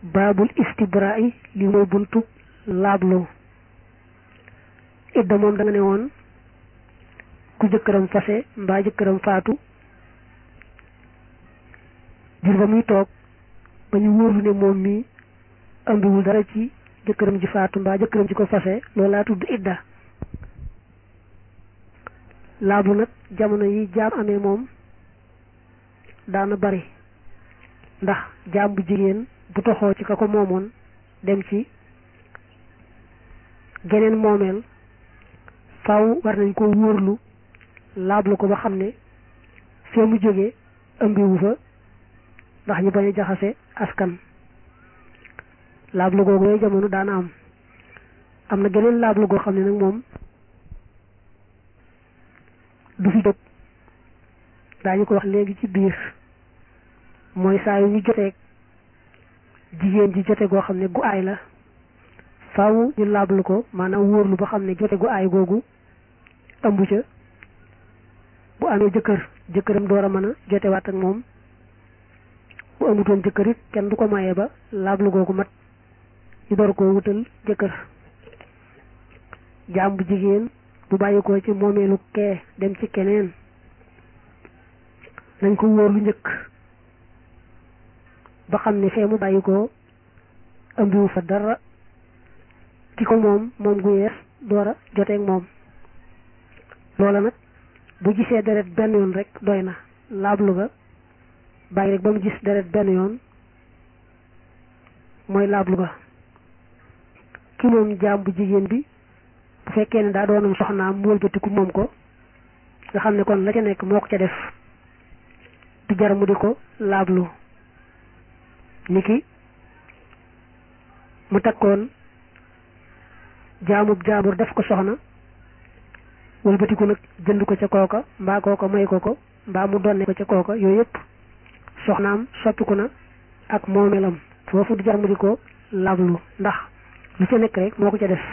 baabul istibra'i li mooy buntu laabloo idda moom da nga ne woon ku jëkkëram fase mbaa jëkkëram faatu jur ba muy toog ba ñu wóorlu ne moom mi ëmbiwul dara ci jëkkëram ji faatu mbaa jëkkëram ji ko fase loolu laa tudd idda laablu nag jamono yi jaam amee moom daana bari ndax jaam bu jigéen bu toxoo ci ka ko moomoon dem ci geneen moomeel faw war nañ ko wóorlu laablu ko ba xam ne fee mu jógee ëmbiwu fa ndax ñu bañ a jaxase askan laablu googu yooyu jamono daana am am na geneen laablu goo xam ne nag moom du fi jóg daañu ko wax léegi ci biir mooy saa yu ñu joteeg jigéen ji jote goo xam ne gu aay la faaw ñu laablu ko maanaam wóorlu ba xam ne jote gu aay googu ëmb ca bu amee jëkkër jëkkëram door a mën a jotewaat ak moom bu amutoon jëkkër it kenn du ko maye ba laablu googu mat ñu door koo wutal jëkkër jaam bu jigéen bu bàyyi ko ci moomeelu kee dem ci keneen nañ ko wóor lu njëkk ba xam ne fee mu bàyyi ko ëmbiwu fa dara ki ko moom moom gu yees door a joteeg moom loola nag bu gisee deret benn yoon rek doy na laablu ga bàyyi rek ba mu gis deret benn yoon mooy laablu ga ki moom jaam bu jigéen bi bu fekkee ne daa doonam soxnaam mu wëlbatiku moom ko nga xam ne kon la ca nekk moo ko ca def du jar mu di ko laablu niki mu takkoon jaamub jaambur def ko soxna wëlbatiku nag jënd ko ca kooka mbaa kooka may ko ko mbaa mu donne ko ca kooka yooyu yëpp soxnaam soppiku na ak moomeelam foofu du jar mu di ko laablu ndax lu ca nekk rek moo ko ca def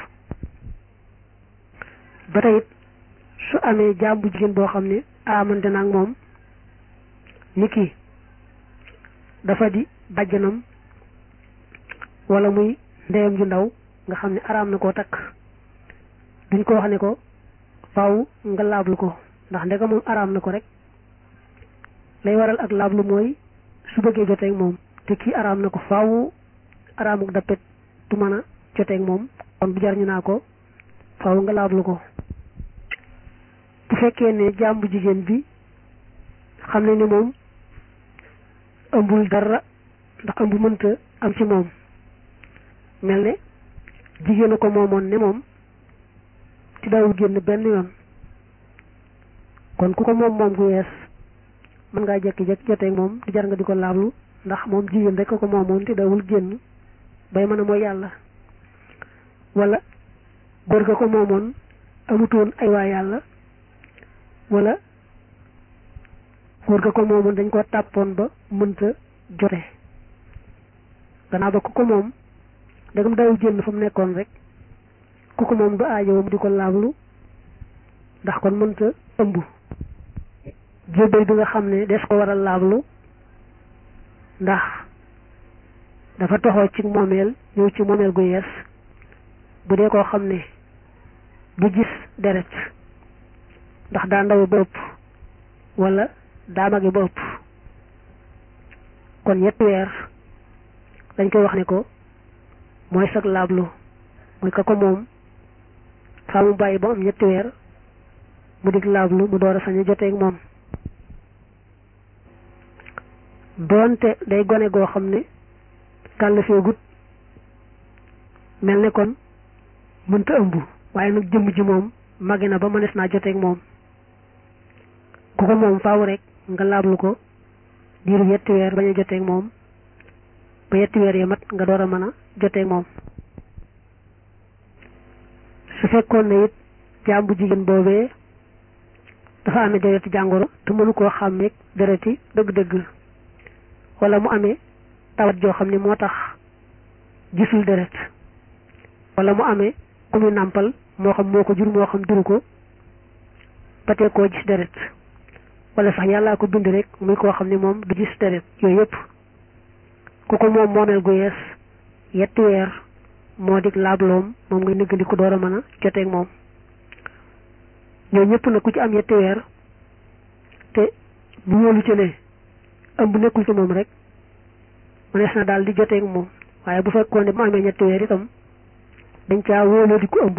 ba tey it su amee jaam bu jigéen boo xam ne amante na ak moom ni ki dafa di bàjjanam wala muy ndeyam ju ndaw nga xam ne araam na koo takk duñ ko wax ne ko faaw nga laablu ko ndax ndeka moom araam na ko rek lay waral ak laablu mooy su bëggee joteeg moom te kii araam na ko faaw araamuk dappet du mën a joteeg moom kon bu jar ñu naa ko faaw nga laablu ko bu fekkee ne jaam bu jigéen bi xam ne ni moom ëmbul dara ndax ëmb mënta am ci moom mel ne jigéen a ko moomoon ne moom ci daawul génn benn yoon kon ku ko moom moom gu yees mën ngaa jekki-jekki joteeg moom di jar nga di ko laablu ndax moom jigéen rek ko moomoon te daawul génn bay mën a mooy yàlla wala góor ga ko moomoon amutoon ay waa yàlla wala góor ga ko moomoon dañ ko tàppoon ba mënta jote gannaaw ba ku ko moom dagam daawul génn fa mu nekkoon rek ku ko moom du aajowam di ko laablu ndax kon mënta ëmb jébbal bi nga xam ne des ko war a laablu ndax dafa toxoo ci moomeel ñëw ci moomeel gu yees bu dee koo xam ne du gis deret ndax daa ndaw ba ëpp wala daa mage ba ëpp kon ñetti weer dañ koy wax ne ko mooy sag laablu mooy ka ko moom faa mu bàyyi ba am ñetti weer mu dig laablu mu door a sañ a joteeg moom doonte day gone goo xam ne kàll feegut mel ne kon mënta ëmb waaye nag jëmm ji moom mage na ba mënees naa joteeg moom ku ko moom faaw rek nga laablu ko diiru yetti weer bañ a joteeg moom ba yetti weer yi mat nga door a mën a joteeg moom su fekkoon ne it jaam bu jigéen boobee dafa amee dereti jàngoro te mënu koo xàmmeeg dereti dëgg-dëgg wala mu amee tawat joo xam ne moo tax gisul deret wala mu amee ku muy nàmpal moo xam moo ko jur moo xam juru ko ba tey koo gis deret wala sax yàllaa ko bind rek muy koo xam ne moom du gis deret yooyu yëpp ku ko moom moomeel gu yees yetti weer moo dig laabloom moom ngay néggandiku door a mën a joteeg moom ñoo ñëpp nag ku ci am yetti weer te bu wóolu ci ne ëmb nekkul ci moom rek mënees na daal di joteeg moom waaye bu fekkoon ne bu amee ñetti weer itam dañ caa wóoloo di ko ëmb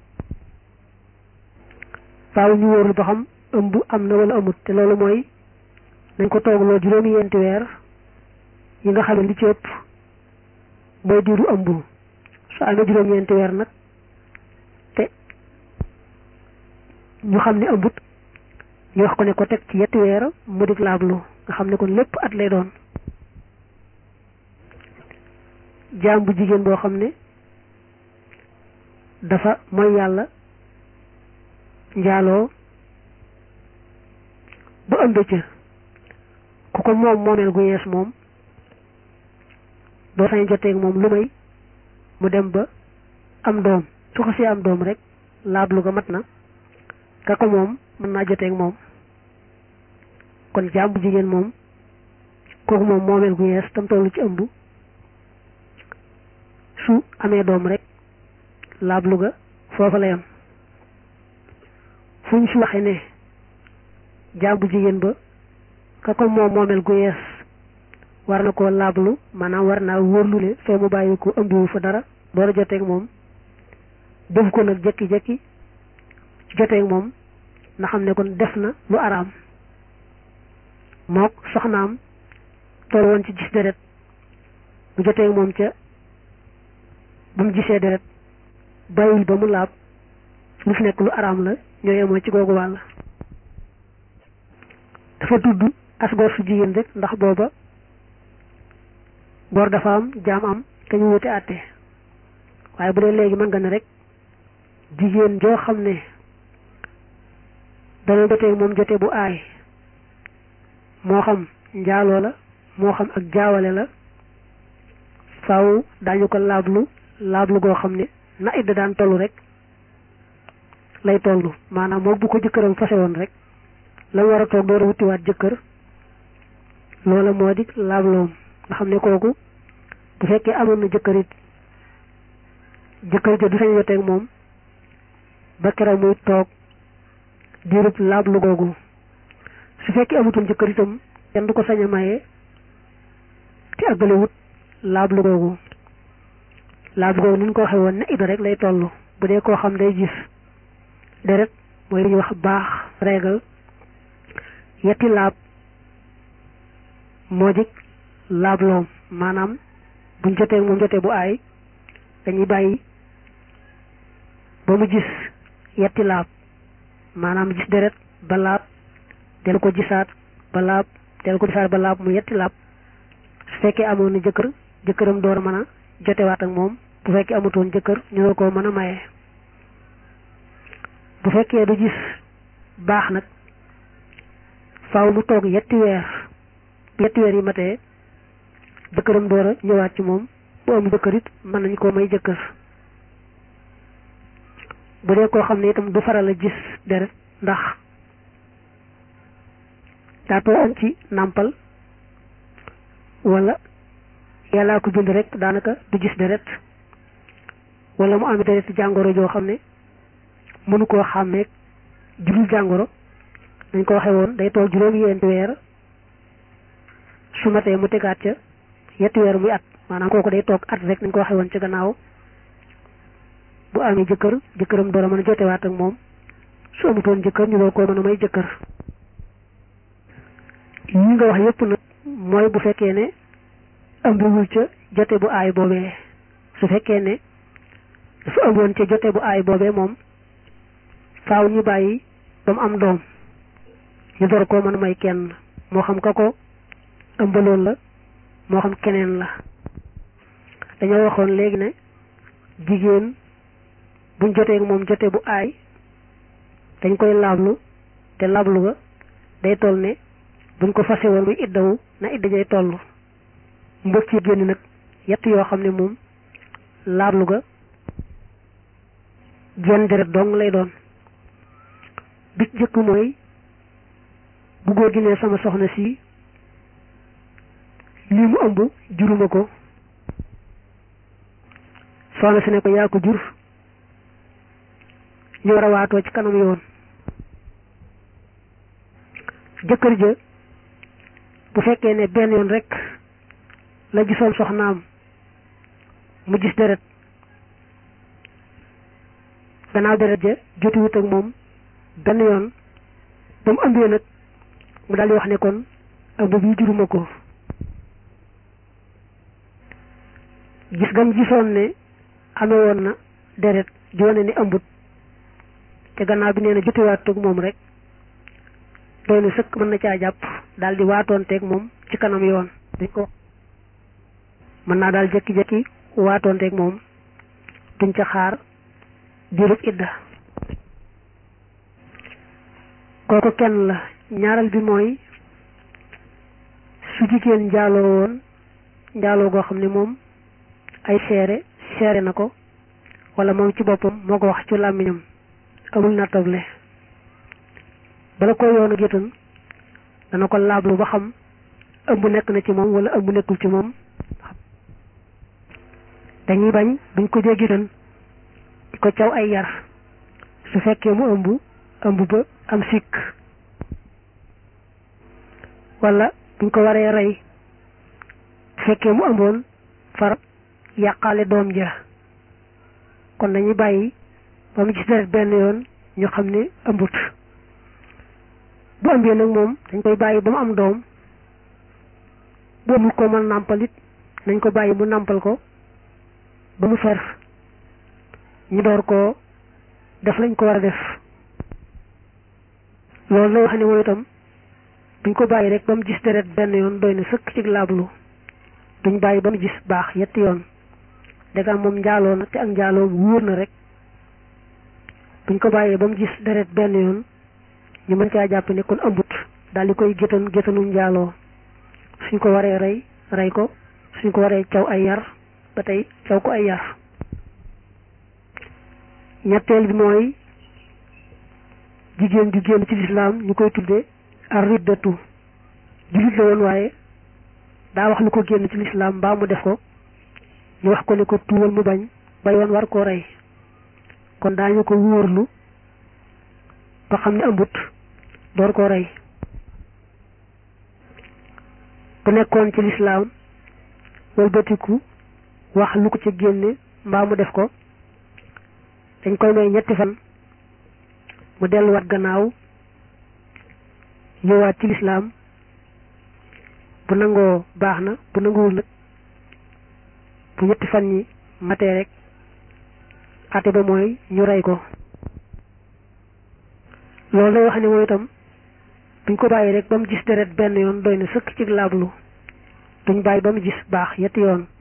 faaw ñu wóorul ba xam ëmb am na wala amut te loolu mooy nañ ko toogloo juróomi yenti weer yi nga xam ne li ci ëpp mooy diiru ëmb su amee juróomi yenti weer nag te ñu xam ne ëmbut ñu wax ko ne ko teg ci yetti weer mu dig laablu nga xam ne kon lépp at lay doon jaam bu jigéen boo xam ne dafa mooy yàlla njaaloo ba ëmb ca ku ko moom moomeel gu yees moom doo sañ joteeg moom lu may mu dem ba am doom su ko si am doom rek laablu ga mat na ka ko moom mën naa joteeg moom kon jaam bu jigéen moom kooku moom moomeel gu yees tam tollu ci ëmb su amee doom rek laablu ga foofa la yam fu ñu fi waxee ne jaam bu jigéen ba ka ko moom moomeel gu yees war na koo laablu maanaam war naa wóorlu ne fee mu bàyyi ko ëmbiwu fa dara door a joteeg moom def ko nag jekki-jekki joteeg moom na xam ne kon def na lu araam mook soxnaam toll woon ci gis deret bu joteeg moom ca ba mu gisee deret bàyyil ba mu laab lu fi nekk lu araam la ñoo yemoo ci googu wàll dafa tudd as góor su jigéen rek ndax booba góor dafa am jaam am te ñu wute àtte waaye bu dee léegi mën nga ne rek jigéen joo xam ne dana jotee moom jote bu aay moo xam njaaloo la moo xam ak jaawale la faaw daañu ko laablu laablu goo xam ne na idda daan tollu rek lay tollu maanaam moom bu ko jëkkëram fase woon rek la war a toog door a wutiwaat jëkkër loola moo di laabloom nga xam ne kooku bu fekkee amoon na jëkkër it jëkkër ja du sañ joteeg moom ba keroog muy toog diirub laablu googu su fekkee amutoon jëkkër itam kenn du ko sañ a maye te àggalewut laablu googu laablu googu ni ñu ko waxee woon ne ida rek lay toll bu dee koo xam day gis deret mooy li ñuy wax baax régal yetti laab moo dik laabloom maanaam buñ jotee moom jotee bu aay dañuy bàyyi ba mu gis yetti laab maanaam gis deret ba laab del ko gisaat ba laab del ko gisaat ba laab mu yetti laab su fekkee amoon na jëkkër jëkkëram door a mën a jotewaat ak moom bu fekkee amutoon jëkkër ñu door koo mën a maye bu fekkee du gis baax nag faaw mu toog yetti weer yetti weer yi matee jëkkëram door a ñëwaat ci moom bu am jëkkër it mën nañu koo may jëkkër bu dee koo xam ne itam du faral a gis deret ndax daa toogoon ci nàmpal wala yàllaa ko bind rek daanaka du gis deret wala mu am deret jàngoro joo xam ne mënu koo xàmmee jurul jàngoro dañ ko waxee woon day toog juróomi yenti weer su matee mu tegaat ca yetti weer muy at maanaam kooku day toog at rek nañ ko waxee woon ca gannaaw bu amee jëkkër jëkkëram door a mën a jotewaat ak moom su amutoon jëkkër ñu door koo mën a may jëkkër yi nga wax yépp nag mooy bu fekkee ne ëmbiwul ca jote bu aay boobee su fekkee ne dafa ëmboon ca jote bu aay boobee moom faaw ñu bàyyi ba mu am doom ñu door koo mën a may kenn moo xam ka ko ëmbaloon la moo xam keneen la dañoo waxoon léegi ne jigéen buñ jotee moom jote bu aay dañ koy laablu te laablu ga day toll ne buñ ko fase woon muy iddawu na idda jay toll mbokk ci génn nag yett yoo xam ne moom laablu ga jenn deret dong lay doon bi jëkk mooy bu góor gi ne sama soxna si lii mu ëmb juruma ko soxna si ne ko yaa ko jur ñu war a waatoo ci kanam yoon jëkkër ja bu fekkee ne benn yoon rek la gisoon soxnaam mu gis deret gannaaw deret ja jotiwut ak moom benn yoon ba mu ëmbee nag mu daal di wax ne kon ëmb bi juruma ko gis gam gisoon ne amee woon na deret joone ni ëmbut te gannaaw bi nee na jotiwaat ak moom rek doy na sëkk mën na caa jàpp daal di waatoonteeg moom ci kanam yoon dañ ko mën naa daal jekki-jekki waatoonteeg moom duñ ca xaar diirub idda kooku kenn la ñaareel bi mooy su jigéen njaaloo woon njaaloo goo xam ne moom ay seere seere na ko wala moom ci boppam moo ko wax ci làmmiñam amul nattable bala ko yoonu gétan dana ko laablu ba xam ëmb nekk na ci moom wala ëmb nekkul ci moom dañuy bañ buñ ko dee gétan di ko caw ay yar su fekkee mu ëmb ëmb ba am sikk wala buñ ko waree rey su fekkee mu ëmboon far yàqaale doom ja kon dañuy bàyyi ba mu gis deret benn yoon ñu xam ne ëmbut bu ëmbee nag moom dañ koy bàyyi ba mu am doom bu amul ko mën nàmpal it nañ ko bàyyi mu nàmpal ko ba mu fer ñu door koo def lañ ko war a def loolu lay wax ne moom itam duñ ko bàyyi rek ba mu gis deret benn yoon doy na sëkk ci laablu duñ bàyyi ba mu gis baax yetti yoon dégam moom njaaloo na te ak njaaloo wóor na rek buñ ko bàyyee ba mu gis deret benn yoon ñu mën caa jàpp ne kon ëmbut daal di koy gétan gétanu njaaloo suñ ko waree rey rey ko suñ ko waree caw ay yar ba tey caw ko ay yar ñetteel bi mooy jigéen ju génn ci lislaam ñu koy tudde ar riddatu jullit la woon waaye daa wax lu ko génn ci lislaam mbaa mu def ko ñu wax ko ne ko tuubal mu bañ ba yoon war koo rey kon daañu ko wóorlu ba xam ne ëmbut door koo rey bu nekkoon ci lislaam walbatiku wax lu ko ci génne mbaa mu def ko dañ koy may ñetti fan mu delluwaat gannaaw ñëwaat ci lislaam bu nangoo baax na bu nanguwul nag bu ñetti fan ñi matee rek ate ba mooy ñu rey ko loolu lay wax ne mooy itam buñ ko bàyyi rek ba mu gis deret benn yoon doy na sëkk ci laablu duñ bàyyi ba mu gis baax yetti yoon